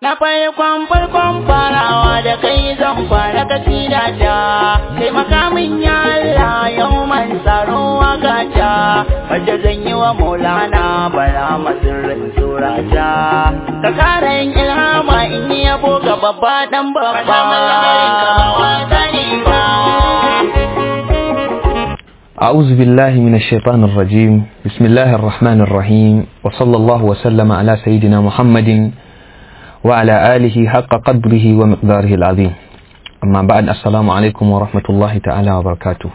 Na farkon farkon farawa da kai zan fara kasida ta Kai makamin ya Allah yau man tsaro waka ta Wadda zan yi wa maulana bara masirrin surata Ka kara yin ilhama in yi yabo ga babba dan babba أعوذ بالله من الشيطان الرجيم بسم الله الرحمن الرحيم وصلى الله وسلم على سيدنا محمد وعلى آله حق قدره ومقداره العظيم أما بعد السلام عليكم ورحمة الله تعالى وبركاته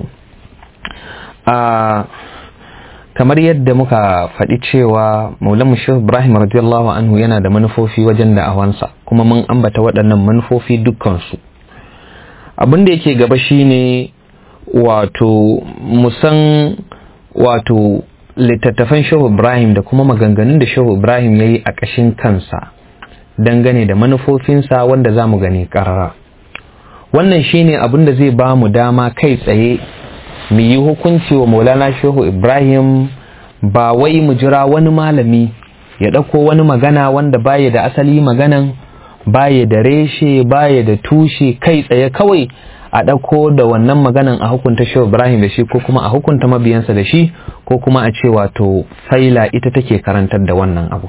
kamar yadda muka faɗi cewa maulan shehu ibrahim radiyallahu anhu yana da manufofi wajen da'awansa kuma mun ambata waɗannan manufofi dukkansu abin da yake gaba shine wato musan wato littattafan shehu ibrahim da kuma maganganun da shehu ibrahim ya yi a ƙashin kansa dangane da manufofinsa wanda za mu gani ƙarara wannan shine abin da zai ba mu dama kai tsaye mu yi hukunci wa maulana shehu ibrahim ba wai mu jira wani malami ya ɗauko wani magana wanda baya da asali maganan baya da reshe baya da tushe kai tsaye kawai a ɗauko da wannan maganan a hukunta shehu ibrahim da shi ko kuma a hukunta mabiyansa da shi ko kuma a ce wato faila ita take karantar da wannan abu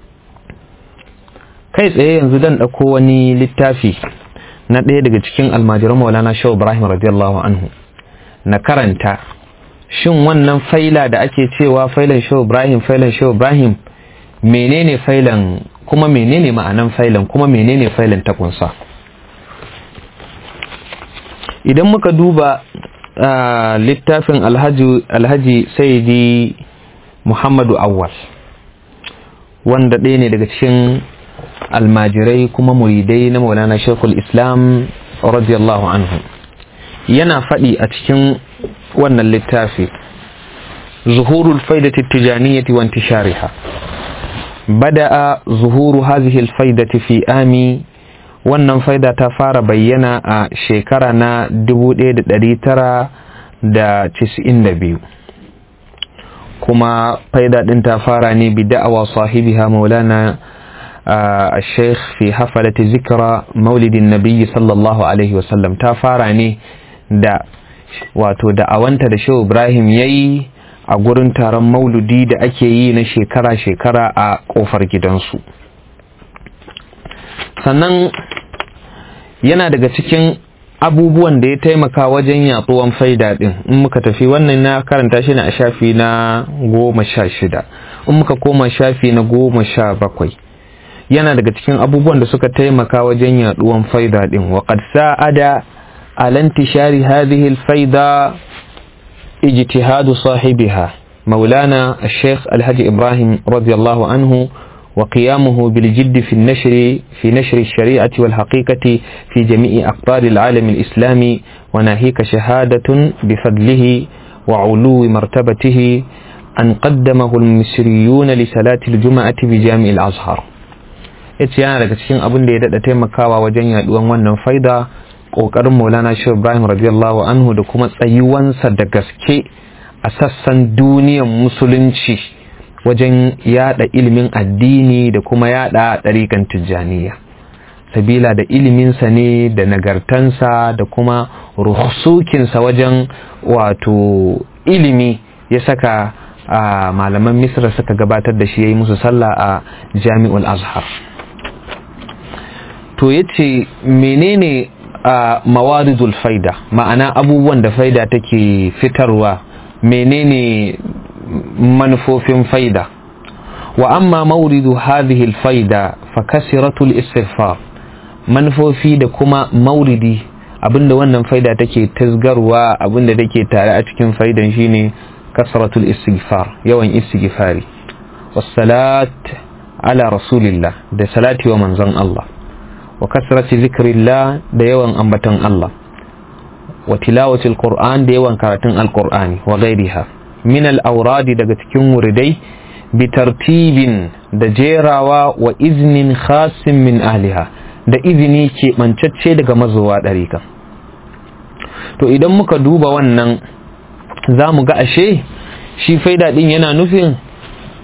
kai tsaye yanzu dan ɗauko wani littafi na ɗaya daga cikin almajiran maulana shehu ibrahim radiyallahu anhu na karanta shin wannan faila da ake cewa failan shehu ibrahim failan shehu ibrahim menene failan kuma menene ma'anan failan kuma menene failan ta kunsa idan muka duba littafin alhaji saidi muhammadu awwal wanda ɗaya ne daga cikin almajirai kuma muridai na maulana shekul islam radiyallahu anhu yana faɗi a cikin wannan littafi zuhurul faidati tijaniyati wa intishariha bada'a zuhuru hadhihi alfaidati fi ami wannan faida ta fara bayyana a shekara na 1992 kuma faida din ta fara ne bi da'awa sahibiha maulana الشيخ في حفلة ذكرى مولد النبي صلى الله عليه وسلم تفارا ne da wato da'awanta da shehu ibrahim ya yi a gurin taron mauludi da ake yi na shekara-shekara a kofar gidansu sannan yana daga cikin abubuwan da ya taimaka wajen yatsuwan faida din in muka tafi wannan na karanta shi a shafi na goma sha shida in muka koma shafi na goma sha bakwai yana daga cikin abubuwan da suka taimaka wajen yaduwan faida din wa qad sa'ada ala intishari hadhihi al-faida ijtihadu sahibiha مولانا الشيخ الحاج إبراهيم رضي الله عنه وقيامه بالجد في النشر في نشر الشريعة والحقيقة في جميع أقطار العالم الإسلامي وناهيك شهادة بفضله وعلو مرتبته أن قدمه المصريون لصلاة الجمعة بجامع الأزهر yace yana daga cikin abin da ya daɗa taimakawa wajen yaduwan wannan faida ƙoƙarin maulana shi ibrahim radiyallahu anhu da kuma tsayuwansa da gaske a sassan duniyan musulunci wajen yada ilimin addini da kuma yada ɗarikan tijjaniya sabila da iliminsa ne da nagartansa da kuma ruhusukinsa wajen wato ilimi ya saka a malaman misra suka gabatar da shi ya yi musu sallah a jami'ul azhar to ya ce menene a mawaridul faida ma'ana abubuwan da faida take fitarwa menene manufofin faida wa amma mauridu hadhihi alfaida fa kasiratul istighfar manufofi da kuma mauridi abinda wannan faida take tasgarwa abinda take tare a cikin faidan shine kasratul istighfar yawan istighfari wassalat ala rasulillah da salati wa manzon Allah wa kasrati zikrillah da yawan ambaton Allah wa tilawatil qur'an da yawan karatun alqur'ani wa ghairiha min al-awradi daga cikin wuridai bi tartibin da jerawa wa iznin khasin min ahliha da izini keɓancacce daga mazowa ɗarika to idan muka duba wannan za mu ga ashe shi faida ɗin yana nufin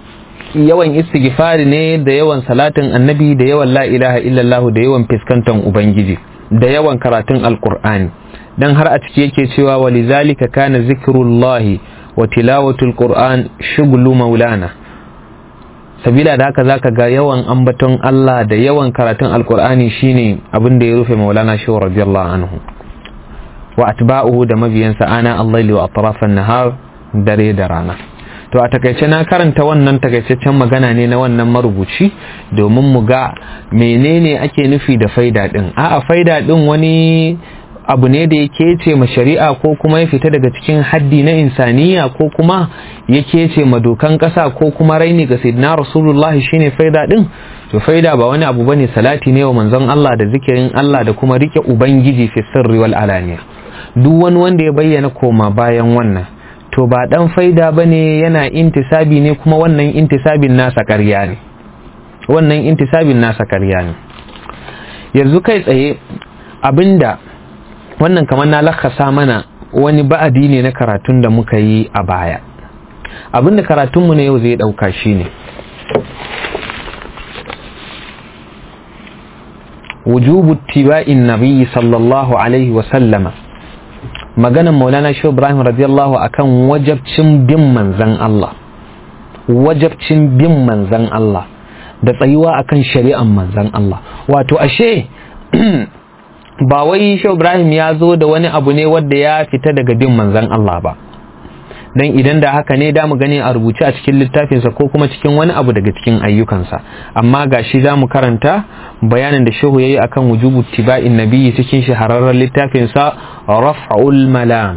yawan istighfari ne da yawan salatin annabi da yawan la ilaha illallah da yawan fiskantan ubangiji da yawan karatun alqur'ani dan har a ciki yake cewa walizalika kana zikrullahi wa tilawatul qur'an shughlu maulana sabila da haka zaka ga yawan ambaton Allah da yawan karatun alqur'ani shine abin da ya rufe maulana shi radiyallahu anhu wa atba'uhu da mabiyansa ana allaili wa atrafan nahar dare da rana to a takaice na karanta wannan takaitaccen magana ne na wannan marubuci domin mu ga menene ake nufi da faida din a'a faida din wani abu ne da ya kece ma shari'a ko kuma ya fita daga cikin haddi na insaniya ko kuma ya kece ma dokan kasa ko kuma raini ga sayyidina rasulullah shine faida din to faida ba wani abu bane salati ne wa manzon Allah da zikirin Allah da kuma rike ubangiji fi sirri wal alaniya duk wani wanda ya bayyana koma bayan wannan to ba dan faida bane yana intisabi ne kuma wannan intisabin nasa ƙarya ne wannan intisabin nasa ƙarya ne yanzu kai tsaye abinda wannan kamar na lakasa mana wani ba'adi ne na karatun da muka yi a baya abinda karatunmu na yau zai ɗauka shi ne wujubu tiba'in nabi sallallahu alaihi wasallama maganan maulana shi ibrahim radiyallahu akan wajabcin bin manzan Allah wajabcin bin manzan Allah da tsayuwa akan shari'an manzan Allah wato ashe ba wai shi ibrahim ya zo da wani abu ne wadda ya fita daga bin manzan Allah ba dan idan da haka ne da mu gani a rubuce a cikin littafinsa ko kuma cikin wani abu daga cikin ayyukansa amma gashi za mu karanta bayanin da shehu yayi akan wujubu tiba'in nabiyyi cikin shahararren littafinsa raf'ul malam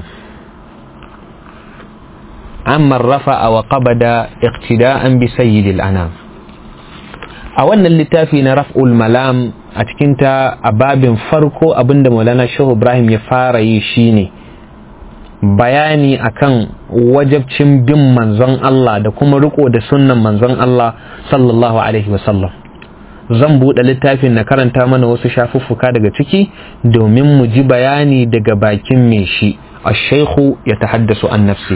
amma rafa'a wa qabada iqtida'an bi sayyidil anam a wannan littafi na raf'ul malam a cikin ta a babin farko abinda Maulana Shehu Ibrahim ya fara yi shine bayani akan wajabcin bin manzon Allah da kuma riko da sunnan manzon Allah sallallahu alaihi wasallam zan buɗe littafin na karanta mana wasu shafuffuka daga ciki domin mu ji bayani daga bakin mai shi الشيخ يتحدث عن نفسه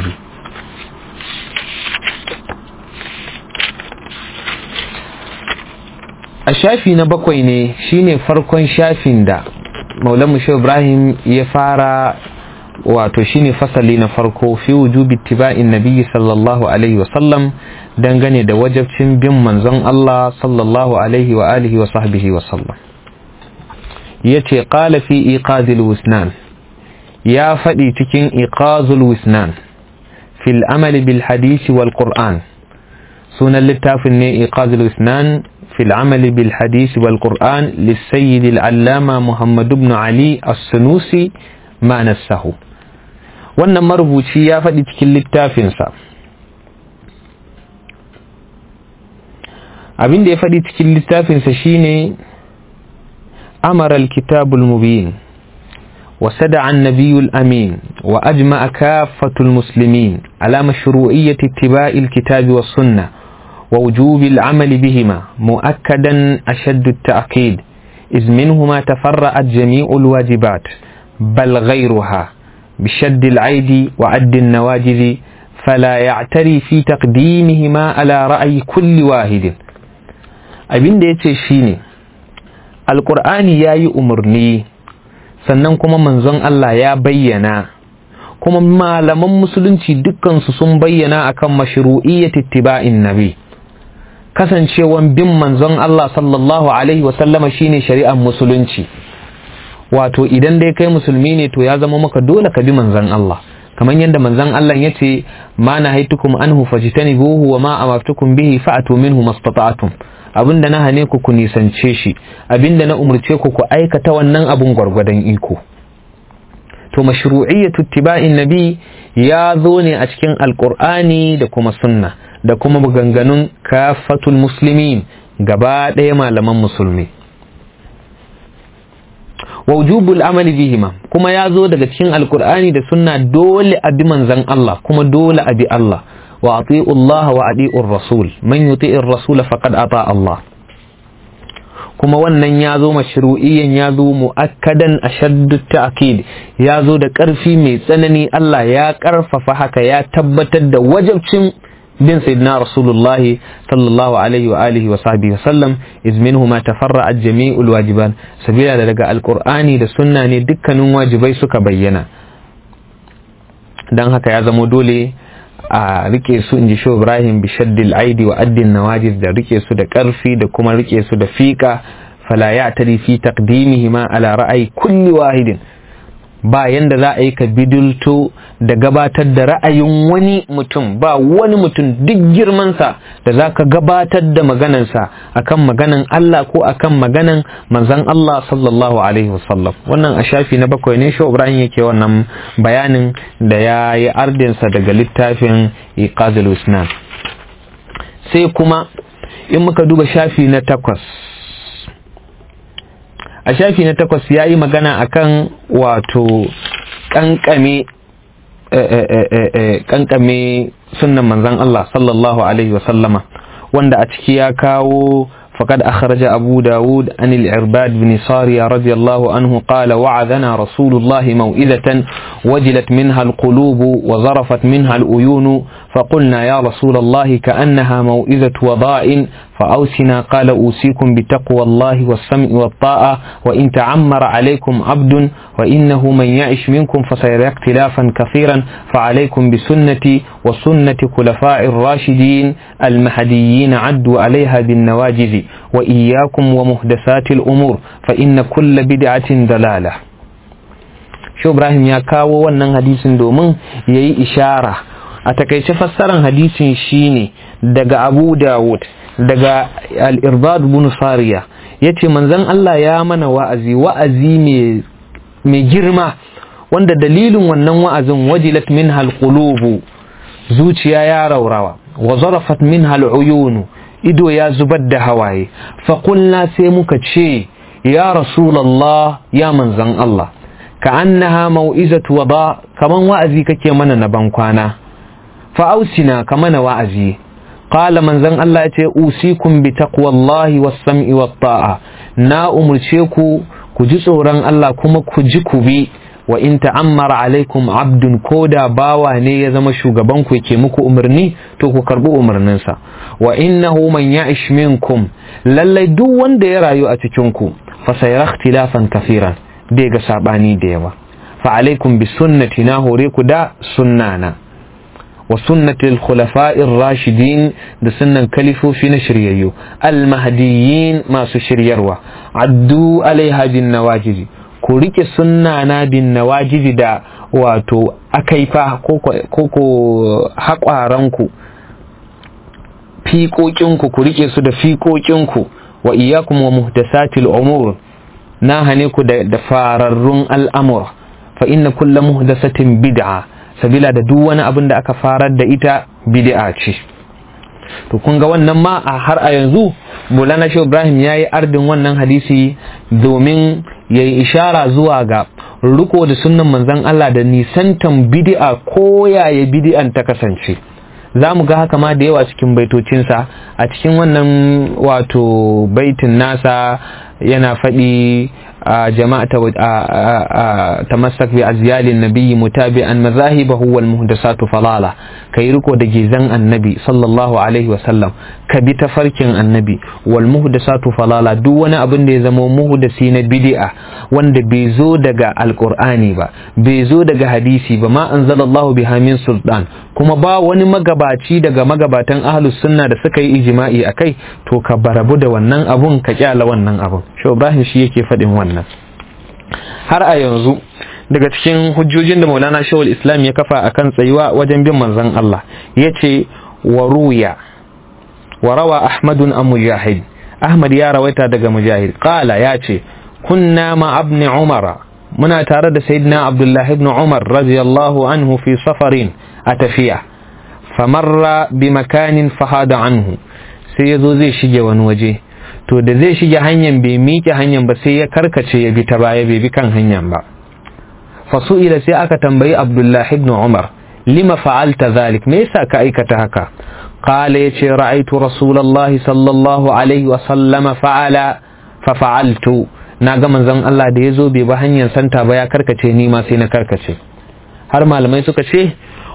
a shafi na bakwai ne shine farkon shafin da maulan shehu ibrahim ya fara wato shine fasali na farko fi wujubi tiba'in nabiyyi sallallahu alaihi wasallam dangane da wajabcin bin manzon Allah sallallahu alaihi wa alihi wa sahbihi wa sallam yace qala fi iqazil wisnan ya faɗi cikin iqazul wisnan fil amali bil hadisi wal qur'an sunan littafin ne iqazul wisnan في العمل بالحديث والقرآن للسيد العلامة محمد بن علي السنوسي ما نسه wannan marubuci ya faɗi cikin littafinsa abin da ya faɗi cikin littafinsa shine amara alkitabul mubin وسدع النبي الأمين وأجمع كافة المسلمين على مشروعية اتباع الكتاب والسنة ووجوب العمل بهما مؤكدا أشد التأكيد إذ منهما تفرأت جميع الواجبات بل غيرها بشد العيد وعد النواجذ فلا يعتري في تقديمهما على رأي كل واحد abin da ya ce shi ne alƙur'ani ya yi umarni sannan kuma manzon Allah ya bayyana kuma malaman musulunci dukkansu sun bayyana akan mashru'iyyat ittiba'in nabi kasancewan bin manzon Allah sallallahu alaihi wasallama shine shari'ar musulunci wato idan dai kai musulmi ne to ya zama maka dole ka bi manzon Allah kamar yadda manzon Allah ya ce ma na haitukum anhu fajtanibuhu wa ma amartukum bihi fa'atu minhu mastata'tum abinda na hane ku ku nisance shi abinda na umurce ku ku aikata wannan abun gwargwadon iko to mashru'iyyatu ittiba'in nabi ya zo ne a cikin alqur'ani da kuma sunna da kuma maganganun kafatul muslimin gaba ɗaya malaman musulmi wujubul amali bihima kuma ya zo daga cikin alkur'ani da sunna dole a bi manzan Allah kuma dole a bi Allah wa ati'u Allah wa ati'ur rasul man yuti'ir rasul faqad ata Allah kuma wannan ya zo mashru'iyyan ya zo mu'akkadan ashaddu ta'kid ya zo da ƙarfi mai tsanani Allah ya ƙarfafa haka ya tabbatar da wajabcin bin sayyidina rasulullah sallallahu alaihi wa alihi wa sahbihi wa sallam iz minhu ma tafarra'at jami'ul wajiban sabila da daga alqur'ani da sunna ne dukkanin wajibai suka bayyana dan haka ya zamo dole a rike su inji shi Ibrahim bi shaddil aidi wa addin nawajiz da rike su da karfi da kuma rike su da fika fala ya tari fi taqdimihima ala ra'ayi kulli wahidin ba yanda za a yi ka bidulto da gabatar da ra'ayin wani mutum ba wani mutum duk girmansa da za ka gabatar da maganansa akan maganan Allah ko akan maganan manzan Allah sallallahu alaihi wasallam wannan a shafi na bakwai ne shi Ibrahim yake wannan bayanin da ya yi ardinsa daga littafin iqazul usnan sai kuma in muka duba shafi na takwas a shafi na takwas ya yi magana akan wato kankame kankame sunnan manzan Allah sallallahu alaihi wasallama wanda a ciki ya kawo فقد أخرج أبو داود عن العرباد بن صارية رضي الله عنه قال وعذنا رسول الله موئذة وجلت منها القلوب وظرفت منها الأيون فقلنا يا رسول الله كأنها موئذة وضاء فأوسنا قال أوصيكم بتقوى الله والسمع والطاعة وإن تعمر عليكم عبد وإنه من يعش منكم فسيرى اختلافا كثيرا فعليكم بسنتي وسنة خلفاء الراشدين المهديين عدوا عليها بالنواجذ وإياكم ومحدثات الأمور فإن كل بدعة دلالة شو إبراهيم يا كاو wannan hadisin domin yayi ishara a takaice fassaran hadisin shine daga Abu Dawud daga Al-Irbad ibn Sariya yace manzon Allah ya mana wa'azi wa'azi mai girma wanda dalilin wannan wa'azin wajilat minha al-qulubu zuciya ya raurawa wa zarafat minha al-uyunu ido ya zubar da hawaye faƙulna sai muka ce ya rasulallah ya manzan Allah ka annaha mau'izatu wada kaman wa'azi kake mana na ban kwana fa'ausina ka mana wa'azi qala manzan Allah ya ce usikum bi taqwallahi was sam'i wat ta'a na umurce ku ku ji tsoron Allah kuma ku ji ku bi wa in ta'ammara alaikum abdun koda bawa ne ya zama shugaban ku yake muku umarni to ku karbi umarninsa wa innahu man ya'ish minkum lallai duk wanda ya rayu a cikin ku fa sayara ikhtilafan kafiran bai ga sabani da yawa fa alaikum bi sunnati na hore ku da sunnana wa sunnati al-khulafa'i rashidin da sunnan kalifofi na shiryayyu al-mahdiyyin masu shiryarwa addu alaiha bin nawajizi ku rike sunna na bin nawajidi da wato akaifa ko ko haƙwaranku fiƙoƙinku ku rike su da fiƙoƙinku wa iyakum wa muhdasatil umur na hane ku da fararrun al'amur fa inna kulla muhdasatin bid'a sabila da duk wani abin da aka farar da ita bid'a ce to kun ga wannan ma a har a yanzu Maulana Shehu Ibrahim ya yi ardin wannan hadisi domin ya yi ishara zuwa ga riko da sunnan manzan Allah da nisantan bid'a ko yaya bid'an ta kasance za mu ga haka ma da yawa cikin baitocinsa a cikin wannan wato baitin nasa yana faɗi جماعة تمسك بأزيال النبي متابعا مذاهبه والمهدسات فضالة كيركو دجيزان النبي صلى الله عليه وسلم كبت فركن النبي والمهدسات فضالة دون أبن دي زمو مهدسين بدئة وان بيزو دقا القرآن با بيزو دقا حديثي با ما أنزل الله بها من سلطان kuma ba wani magabaci daga magabatan ahlus sunna da suka yi ijma'i akai to ka barabu da wannan abun ka kyala wannan abun shi Ibrahim shi yake faɗin wannan har a yanzu daga cikin hujjojin da Maulana Shawul Islam ya kafa akan tsayuwa wajen bin manzon Allah yace wa ruya wa rawa Ahmadun an Mujahid Ahmad ya rawaita daga Mujahid qala yace kunna ma ibn Umar muna tare da Sayyidina Abdullah ibn Umar radiyallahu anhu fi safarin a tafiya famarra bi makanin fahada anhu sai ya zo zai shige wani waje to da zai shige hanyar bai miƙe hanyar ba sai ya karkace ya bi ta baya bai bi kan hanyar ba fasu'ila sai aka tambayi abdullahi ibn umar lima fa'alta zalik me yasa ka aikata haka qala yace ra'aytu rasulullahi sallallahu alaihi wa sallama fa'ala fa fa'altu na ga manzon Allah da yazo bai ba hanyar santa ba ya karkace ni ma sai na karkace har malamai suka ce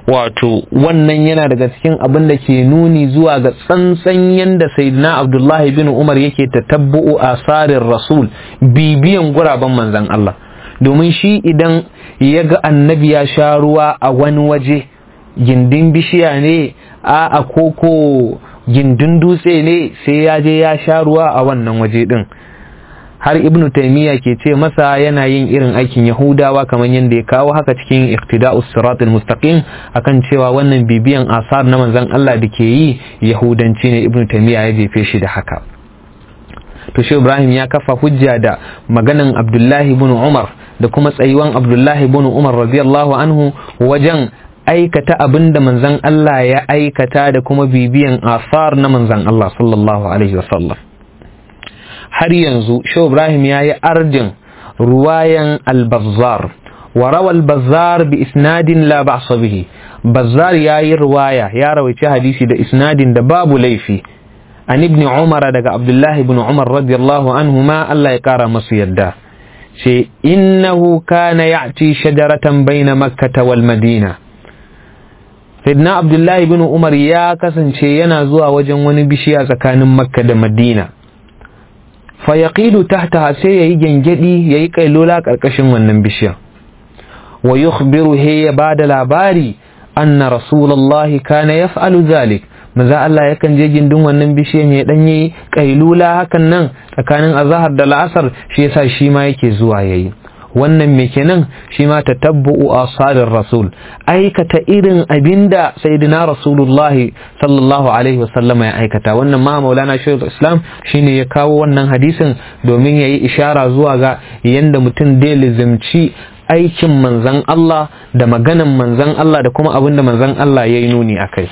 wato wannan yana daga cikin abin da ke nuni zuwa ga tsantsan yanda sayyidina abdullahi bin umar yake tatabbu'u asarin rasul bibiyan guraben manzan Allah domin shi idan ya ga annabi ya sha ruwa a wani waje gindin bishiya ne a a koko gindin dutse ne sai ya je ya sha ruwa a wannan waje din har ibnu taimiyya ke ce masa yana yin irin aikin yahudawa kamar yadda ya kawo haka cikin iqtida'us siratul mustaqim akan cewa wannan bibiyan asar na manzon Allah da ke yi yahudanci ne ibnu taimiyya ya jefe shi da haka to shi ibrahim ya kafa hujja da maganan abdullahi ibn umar da kuma tsayuwan abdullahi ibn umar radiyallahu anhu wajen aikata abin da manzon Allah ya aikata da kuma bibiyan asar na manzon Allah sallallahu alaihi wasallam har yanzu Shehu Ibrahim ya yi ardin ruwayan al-Bazzar wa rawal bazzar bi isnadin la ba'sa bihi bazzar ya yi ruwaya ya rawaice hadisi da isnadin da babu laifi an ibn Umar daga Abdullah ibn Umar radiyallahu anhu ma Allah ya kara masu yadda ce innahu kana ya'ti shajaratan baina makkah wal madina Sayyidina Abdullahi bin Umar ya kasance yana zuwa wajen wani bishiya tsakanin Makka da Madina. fayaqilu tahtaha sai yayi gengedi yayi kailola karkashin wannan bishiya wa yukhbiru he ya bada labari anna rasulullahi kana yaf'alu zalik maza Allah yakan je gindin wannan bishiyan ya dan yi kailula hakan nan tsakanin azhar da la'asar shi yasa shi ma yake zuwa yayi wannan me kenan shi ma tatabbu'u asarir rasul aikata irin abinda sayyidina rasulullahi sallallahu alaihi wasallama ya aikata wannan ma maulana shaykhul islam shine ya kawo wannan hadisin domin yayi ishara zuwa ga yanda mutum da lizimci aikin manzan Allah da maganan manzan Allah da kuma abinda manzan Allah yayi nuni akai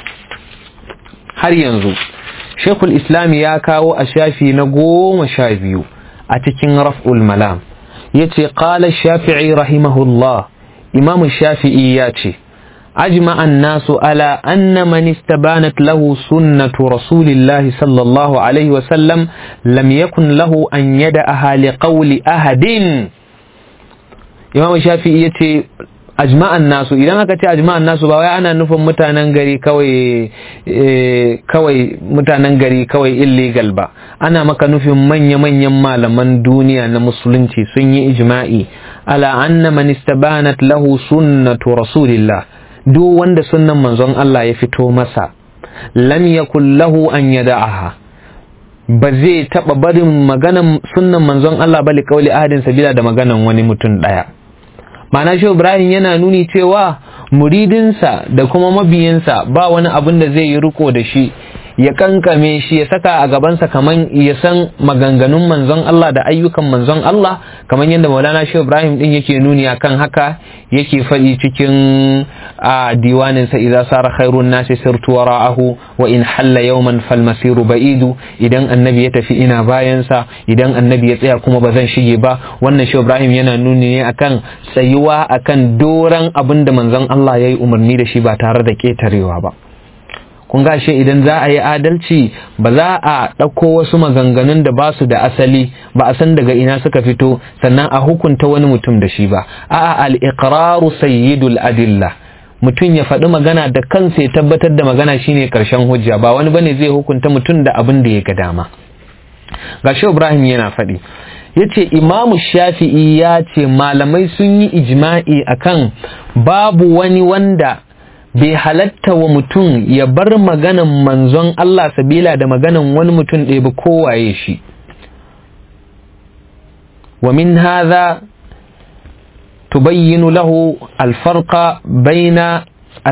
har yanzu shaykhul islam ya kawo a shafi na goma sha biyu a cikin raf'ul malam yace qala shafi'i rahimahullah imam shafi'i yace ajma an-nasu ala anna man istabanat lahu sunnatu rasulillahi sallallahu alaihi wa sallam lam yakun lahu an yada'aha liqawli ahadin imam shafi'i yace ajma'an nasu idan aka ce ajma'an nasu ba wai ana nufin mutanen gari kawai kawai mutanen gari kawai illegal ba ana maka nufin manya-manyan malaman duniya na musulunci sun yi ijma'i ala anna man istabanat lahu sunnatu rasulillah duk wanda sunnan manzon Allah ya fito masa lam yakul lahu an yada'aha ba zai taba barin maganan sunnan manzon Allah ba liqauli ahadin sabila da maganan wani mutum daya ma'ana shi ibrahim yana nuni cewa muridinsa da kuma mabiyansa ba wani abin da zai yi riko da shi ya kankame shi ya saka a gabansa kaman ya san maganganun manzon Allah da ayyukan manzon Allah kaman yadda Maulana Shehu Ibrahim din yake nuni akan haka yake faɗi cikin a diwanin sa idza sara khairun nasi sirtu wara'ahu wa in halla yawman fal masiru ba'idu idan annabi ya tafi ina bayan sa idan annabi ya tsaya kuma ba zan shige ba wannan Shehu Ibrahim yana nuni ne akan tsayuwa akan doran abin da manzon Allah yayi umarni da shi ba tare da ketarewa ba kun gashe idan za a yi adalci ba za a ɗauko wasu maganganun da ba su da asali ba a san daga ina suka fito sannan a hukunta wani mutum da shi ba a'a al-iqraru sayyidul adilla mutum ya faɗi magana da kansa ya tabbatar da magana shine karshen hujja ba wani bane zai hukunta mutum da abin da ya ga dama gashi Ibrahim yana faɗi yace imamu shafi'i ya ce malamai sun yi ijma'i akan babu wani wanda bai halatta wa mutum ya bar maganan manzon Allah sabila da maganan wani mutum ɗaya ba kowaye shi wa min hadha tubayyinu lahu alfarqa baina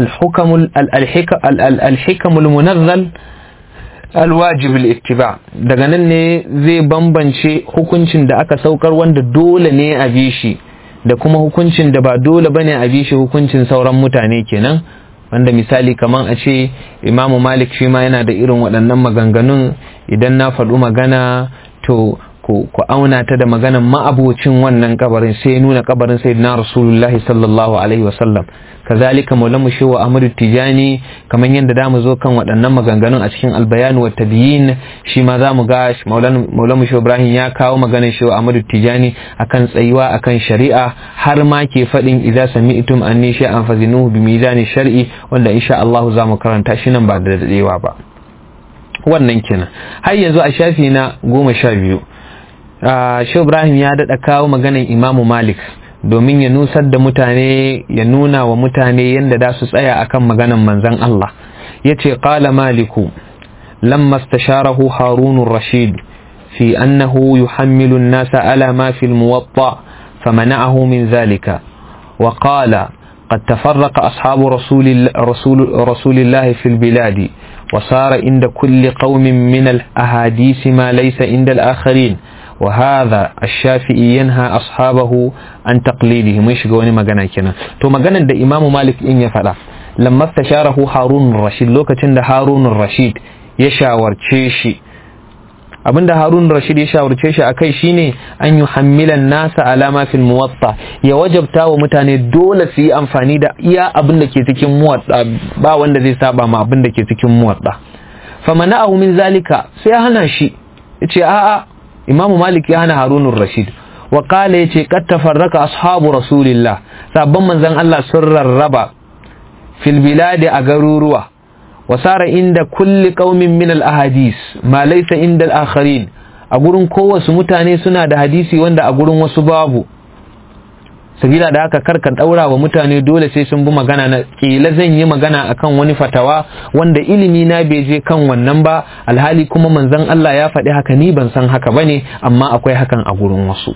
الحكم المنزل الواجب الاتباع daga nan ne zai bambance hukuncin da aka saukar wanda dole ne a bi shi da kuma hukuncin da ba dole bane a bi shi hukuncin sauran mutane kenan wanda misali kaman a ce imamu malik shi ma yana da irin waɗannan maganganun idan na faɗu magana to ku ku auna ta da maganan ma'abocin wannan kabarin sai ya nuna kabarin sayyidina rasulullahi sallallahu alaihi wasallam kazalika maulamu shi wa amadu tijani kamar yadda da mu zo kan waɗannan maganganun a cikin albayanu wa tabiyin shi ma za mu ga maulamu shi ibrahim ya kawo maganar shi wa amadu tijani akan tsayuwa akan shari'a har ma ke faɗin idza sami'tum anni shay'an fazinuhu bi mizani shar'i wanda insha Allah za mu karanta shi nan ba da dadewa ba wannan kenan har yanzu a shafi na goma sha biyu shi ibrahim ya daɗa kawo maganar imamu malik domin ya nusar da mutane ya nuna wa mutane yadda da su tsaya akan maganan manzan Allah ya ce ƙala maliku lamma stasharahu harunun rashid fi annahu yuhammilu nasa ala ma fil muwatta famana'ahu min zalika wa qala قد تفرق أصحاب رسول, رسول, رسول الله في البلاد وصار عند كل قوم من الأحاديث ما ليس عند الآخرين وهذا الشافعي ينهى أصحابه عن تقليده مش قوني مغانا كنا تو مغانا دا إمام مالك إن يفعل لما استشاره هارون الرشيد لو كتن هارون الرشيد يشاور تشيشي abinda harun rashid ya shawarce shi akai shine an yi hammilan nasa alama fil muwatta ya wajabta wa mutane dole su yi amfani da iya abin da ke cikin muwatta ba wanda zai saba ma abin da ke cikin muwatta famana'ahu min zalika sai ya hana shi yace a'a imamu malik ya hana harunun rashid wa kala yace qad tafarraka ashabu rasulillah sabban manzon Allah sun rarraba fil biladi a garuruwa wa sara inda kulli qaumin min al ahadis ma laysa inda al akharin a gurin kowasu mutane suna da hadisi wanda a gurin wasu babu sabila da haka karka daura wa mutane dole sai sun bi magana na kila zan yi magana akan wani fatawa wanda ilimi na bai je kan wannan ba alhali kuma manzon Allah ya faɗi haka ni ban san haka bane amma akwai hakan a gurin wasu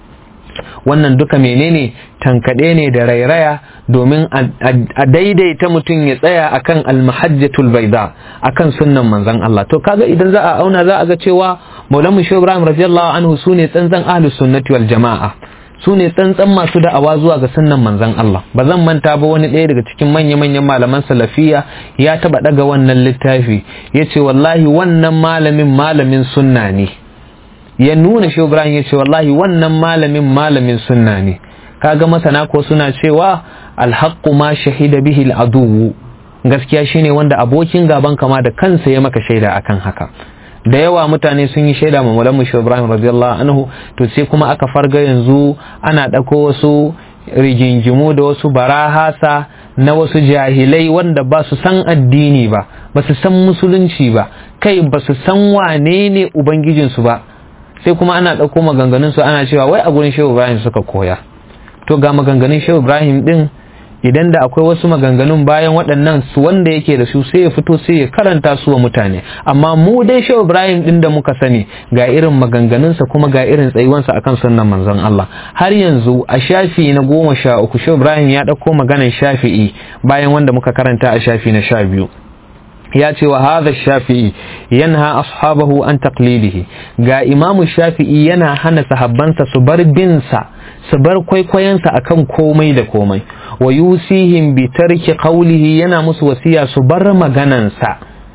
wannan duka menene tankaɗe ne da rairaya domin a daidaita mutum ya tsaya akan almahajjatul baida akan sunnan manzon Allah to kaga idan za a auna za a ga cewa Maulana Shehu Ibrahim radiyallahu anhu sune tsantsan ahlus sunnati wal jama'a su ne tsantsan masu da'awa zuwa ga sunnan manzan Allah ba zan manta ba wani ɗaya daga cikin manya-manyan malaman salafiya ya taɓa ɗaga wannan littafi ya ce wallahi wannan malamin malamin sunna ne ya nuna shi Ibrahim ya ce wallahi wannan malamin malamin sunna ne kaga masana ko suna cewa alhaqqu ma shahida bihi al'aduwu gaskiya shine wanda abokin gaban kama da kansa ya maka shaida akan haka da yawa mutane sun yi shaida ma mulamu shi Ibrahim radiyallahu anhu to sai kuma aka farga yanzu ana ɗauko wasu rigingimu da wasu barahasa na wasu jahilai wanda ba su san addini ba ba su san musulunci ba kai ba su san wane ne ubangijinsu ba sai kuma ana ɗauko maganganunsu ana cewa wai a gurin shehu Ibrahim suka koya to ga maganganun shehu Ibrahim din idan da akwai wasu maganganun bayan waɗannan su wanda yake da su sai ya fito sai ya karanta su wa mutane amma mu dai shehu ibrahim din da muka sani ga irin maganganunsa kuma ga irin tsayuwansa akan sunnan manzon Allah har yanzu a shafi na goma sha uku shehu ibrahim ya ɗauko maganan shafi'i bayan wanda muka karanta a shafi na sha biyu ya ce wa hadha shafi'i yanha ashabahu an taqlidihi ga imamu shafi'i yana hana sahabbansa su bar binsa su bar kwaikwayonsa akan komai da komai wa yusihim bi tarki qawlihi yana musu wasiya su bar maganansa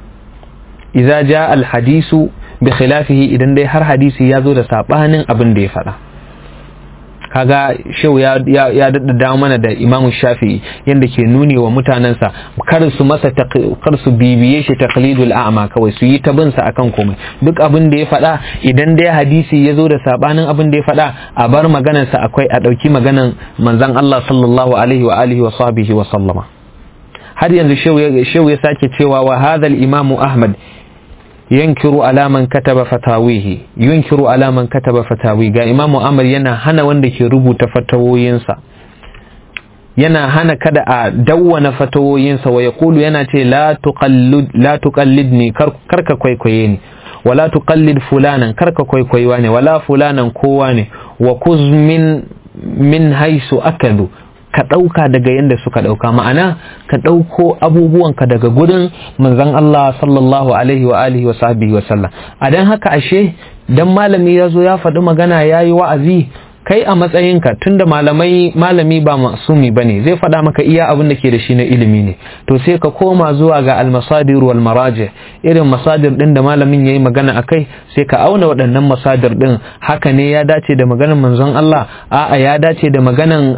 idza jaa al hadisu bi khilafihi idan dai har hadisi ya zo da sabanin abin da ya faɗa kaga shehu ya ya daddada mana da imamu shafi'i yanda ke nuni wa mutanensa kar su masa kar su bibiye shi taqlidul a'ma kawai su yi ta bin sa akan komai duk abin da ya faɗa idan dai hadisi ya zo da sabanin abin da ya faɗa a bar maganar sa akwai a ɗauki maganar manzon Allah sallallahu alaihi wa alihi wa sahbihi wa sallama har yanzu shehu ya sake cewa wa hadha al-imamu ahmad yankiru alaman kataba fatawihi yunkiru alaman kataba fatawi ga imamu amr yana hana wanda ke rubuta fatawoyinsa yana hana kada a dawwana fatawoyinsa wa yaqulu yana ce la tuqallid la tuqallidni karka kwaikwaye ni wala tuqallid fulanan karka kwaikwaiwa ne wala fulanan kowa ne wa kuz min min haisu akadu ka ɗauka daga yadda suka ɗauka ma'ana ka ɗauko abubuwanka daga gudun manzon Allah sallallahu alaihi wa alihi wa sahbihi wa sallam a dan haka ashe dan malami ya zo ya faɗi magana ya yi wa'azi kai a matsayinka tunda malamai malami ba masumi bane zai faɗa maka iya abin da ke da shi na ilimi ne to sai ka koma zuwa ga almasadir wal maraji irin masadir din da malamin yayi magana akai sai ka auna waɗannan masadir din haka ne ya dace da maganar manzon Allah a'a ya dace da maganan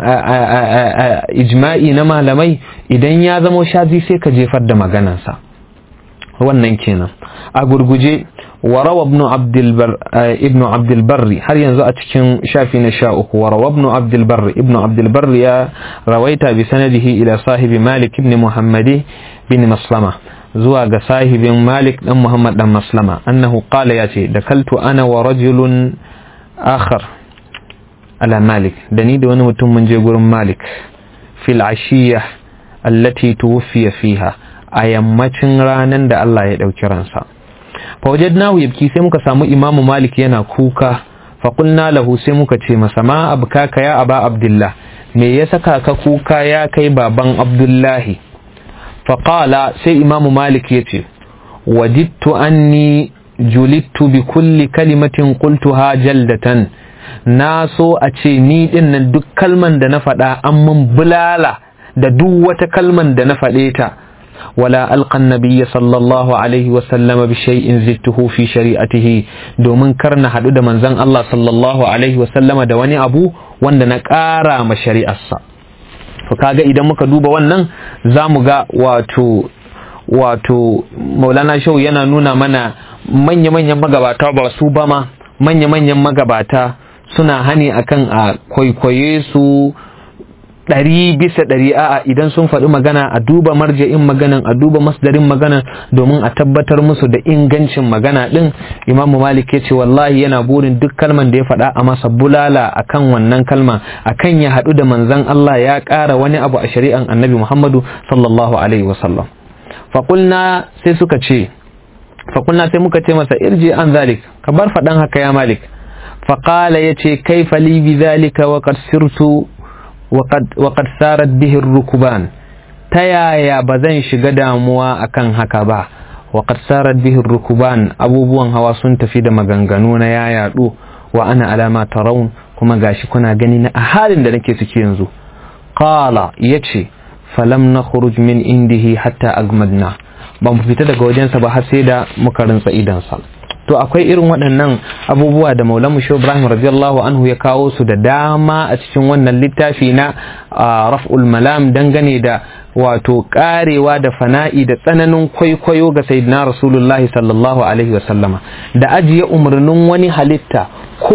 ijma'i na malamai idan ya zamo shazi sai ka jefar da maganansa wannan kenan a gurguje وروى ابن عبد البر ابن عبد البر هل ينزو أتكن شافي نشاؤه وروى ابن عبد البر ابن عبد البر يا رويت بسنده إلى صاحب مالك بن محمد بن مسلمة زواج صاحب مالك بن محمد بن مسلمة أنه قال ياتي دخلت أنا ورجل آخر على مالك دني دون متم من جبر مالك في العشية التي توفي فيها أيامتن رانا دا الله يدعو كرانسا fawajadnahu yabki sai muka samu imamu malik yana kuka faƙulna lahu sai muka ce masa ma abkaka ya aba abdullah me ya saka ka kuka ya kai baban abdullahi faƙala sai imamu malik ya ce wajidtu anni julittu bi kulli kalimatin qultuha jaldatan na so a ce ni din nan duk kalman da na faɗa an mun bulala da duk wata kalman da na faɗe ta ولا ألقى النبي صلى الله عليه وسلم بشيء زدته في شريعته دومن كرنا حدود من زن الله صلى الله عليه وسلم دواني أبو وند نكارا ما شريعة فكاga idan muka duba wannan za mu ga wato wato maulana shau yana nuna mana manya-manyan magabata ba su ba ma manya-manyan magabata suna hani akan a kwaikwaye su ɗari bisa ɗari a'a idan sun faɗi magana a duba marja'in maganan a duba masdarin maganan domin a tabbatar musu da ingancin magana ɗin imam malik ya ce wallahi yana burin duk kalman da ya faɗa a masa bulala akan wannan kalma akan ya haɗu da manzon Allah ya ƙara wani abu a shari'an annabi muhammadu sallallahu alaihi wasallam faƙulna sai suka ce faƙulna sai muka ce masa irji an zalik ka bar faɗan haka ya malik faƙala ya ce kai fali bi zalika wa qad sirtu waƙad sarat bihin rukuban ta yaya ba zan shiga damuwa akan haka ba waƙad sarat bihin rukuban abubuwan hawa sun tafi da maganganu na ya yaɗu wa ana alama taraun kuma gashi kuna gani na a halin da nake ciki yanzu qala yace falam na min indihi hatta agmadna ba mu fita daga wajensa ba har sai da muka rintsa idansa to akwai irin waɗannan abubuwa da maulamu shi ibrahim radiyallahu anhu ya kawo su da dama a cikin wannan littafi na raf'ul malam dangane da wato karewa da fana'i da tsananin kwaikwayo ga sayyidina rasulullahi sallallahu alaihi wasallama da ajiye umarnin wani halitta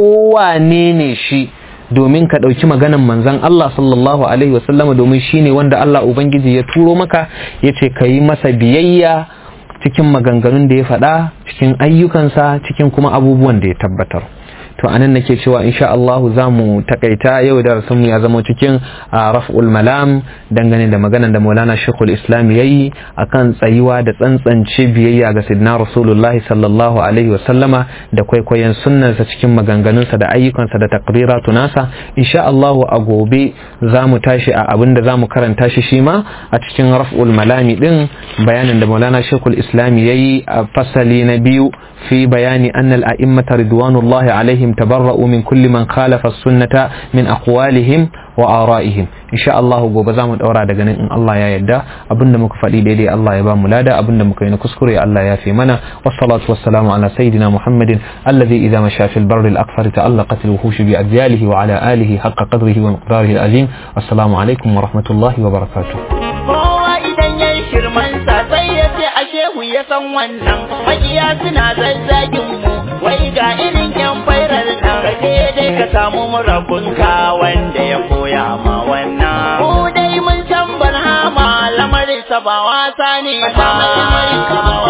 kowane ne shi domin ka ɗauki maganan manzan Allah sallallahu alaihi wasallama domin shi ne wanda Allah Ubangiji ya turo maka ya ce ka yi masa biyayya cikin maganganun da ya faɗa cikin ayyukansa cikin kuma abubuwan da ya tabbatar to anan nake cewa insha Allah za mu takaita yau da mu ya zama cikin raf'ul malam dangane da maganar da Maulana Sheikhul Islam yayi akan tsayuwa da tsantsance biyayya ga Sayyidina Rasulullahi sallallahu alaihi wasallama da kwaikwayon sunnarsa cikin maganganunsa da ayyukansa da takriratu nasa insha Allah a gobe za mu tashi a abin da za mu karanta shi shi ma a cikin raf'ul malami din bayanin da Maulana Sheikhul Islam yayi a fasali na biyu في بيان أن الأئمة رضوان الله عليهم تبرؤوا من كل من خالف السنة من أقوالهم وآرائهم إن شاء الله gobe za mu daura daga nan in Allah ya yarda abinda muka faɗi daidai Allah ya ba mu lada abinda muka yi na kuskure Allah ya fi mana wassalatu wassalamu ala sayyidina Muhammadin alladhi idza masha fil barri al aqfar ta'allaqat al wuhush bi adyalihi wa ala alihi haqqa qadrihi wa miqdarihi al azim assalamu alaikum wa rahmatullahi wa barakatuh kowa idan yayi shirman sa sai ya ce a shehu ya san wannan makiya suna zazzagin mu wai ga irin yan fairar nan kaje dai ka samu murabunka wanda ya koya ma wannan mu dai mun san barhama lamarin sa ba wasa ne ba